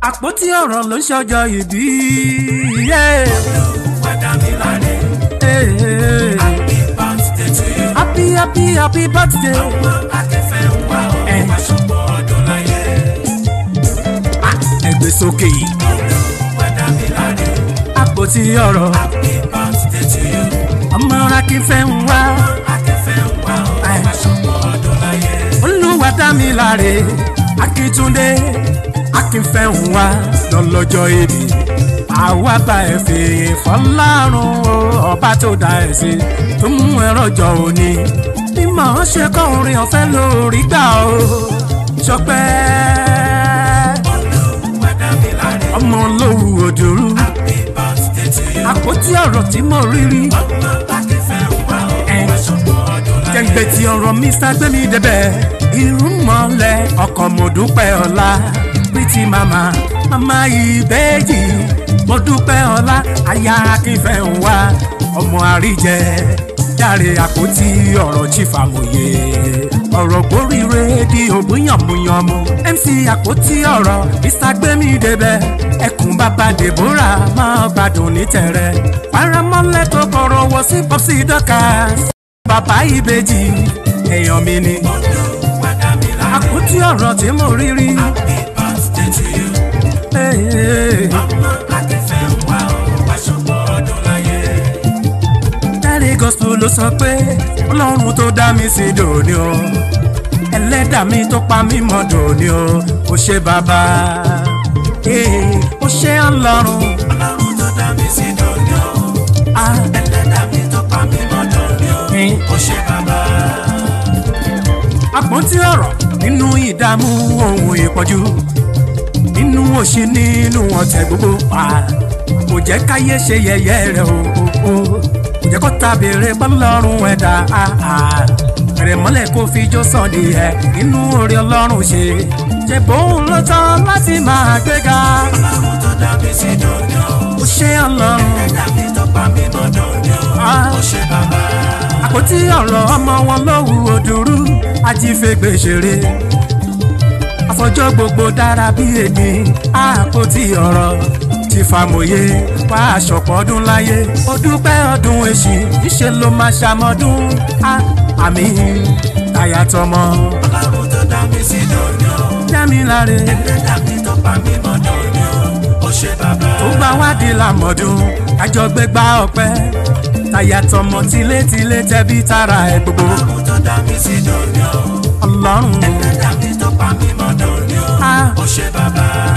àpótí ọ̀rọ̀ ló ń ṣọjọ́ ìbí. Olúwa dá mi láre. Happy birthday to you. happy happy happy birthday. Ọmọ akẹ́fẹ́ ń wá ọ. Eh. Aṣọ́pọ̀ ọdún láyé. ẹgbẹ́ sókè yìí Olúwa dá mi láre. àpótí ọ̀rọ̀ Happy birthday to you. ọmọ akínfẹ́ ń wá. Akẹ́fẹ́ ń wá ọ. Eh. Aṣọ́pọ̀ ọdún láyé. olúwa dá mi láre akíntúndé akínfẹ́ ń wá lọ́lọ́jọ́ èdè àwa bá ẹ fèyè fọlárun o ọba tó dá ẹ sí tó mú ẹ rọjò òní bí màá ṣe kọ́ orin ọ̀fẹ́ lórí gbà o ṣọpẹ́ Olúwa dá mi láre. ọmọ olówó òdòrú Happy birthday to you. àpótí ọ̀rọ̀ tí mo rí rí Ọmọ akẹ́fẹ́ ń wá ọ. Eh. Aṣọ́pọ̀ ọdún láyé. jẹ́ǹgbẹ́ tí ọ̀rọ̀ mr gbẹ́mí débẹ̀ irun mọ́lẹ̀ ọkọ̀ mo dúpẹ́ ọ̀la pretty mama mama ìbejì mo dúpẹ́ ọ̀la aya akínfẹ́ ń wá ọmọ àríjẹ járe àpótí ọ̀rọ̀ chifamòye ọ̀rọ̀ gbóríire di ògbóyànmúyànmú mc àpótí ọ̀rọ̀ mr gbẹ́mí débẹ̀ ẹkùn bàbá deborah máa gbádùn ní tẹ̀rẹ̀ paramọ́lẹ̀ tó kọ̀rọ̀ wọ sí popsi dorcas bàbá ìbejì èèyàn mi ni Olúwa dá mi láre. àpótí ọ̀rọ̀ tí mo rí rí. Happy birthday to you. Hey, hey. Ọmọ akẹ́fẹ́ ń wá ọ. Aṣọ́pọ̀ ọdún láyé. Dáre gospel ló sọ pé ọlọ́run tó dá mi sí dòní o ẹlẹ́dà mi tó pa mí mọ́ dòní o ó ṣe bàbá Hey, ó ṣe ọlọ́run Ọlọ́run tó dá mi sí dòní o. Ah, Ẹlẹ́dàá mi tó pa mí mọ́ dòní o. eh. Ó ṣe bàbá. àpótí ọ̀rọ̀ nínú ìdààmú ohun ìpọ́jú nínú òṣì nínú ọ̀tẹ̀ gbogbo pa kò jẹ́ káyé ṣe yẹ̀yẹ́ rẹ̀ o o o kò jẹ́ kó ta béèrè bọ́lọ́run ẹ̀dá bẹ̀rẹ̀ mọ́lẹ̀ kó fi jó sàn ní ẹ̀ nínú orí ọlọ́run ṣe ṣe bóun ló tán láti máa gbéga Ọlọ́run tó dá mi sí dòní o. ó ṣe ọlọ́run Ẹlẹ́dàá mi tó pa mí mọ́ dòní o. Ah. Ó ṣe bàbá. àpótí ọ̀rọ̀ ọmọ wọn lówù òdúrú ajífẹ́gbẹ́ ṣeré àfọjọ́ gbogbo dára bí èmi àpótí ọ̀rọ̀ ti fàmòye wá aṣọ̀pọ̀ ọdún láyé ó dúpẹ́ ọdún èṣì níṣẹ́ ló máa ṣàmọ́dún á àmì táyà tọmọ Ọlọ́run tó dá mi sí dòní o. jámi láre Ẹlẹ́dàá mi tó pa mí mọ́ dòní o. Ó ṣe bàbá. ó gbà wádìí làmọ̀dún àjọgbégbá ọpẹ́ táyà tọmọ tilétilé tẹbí tara ẹ gbogbo Ọlọ́run tó dá mi sí dòní o. ọlọ́run Ẹlẹ́dàá mi tó pa mí mọ́ dòní o. á. Ó ṣe bàbá.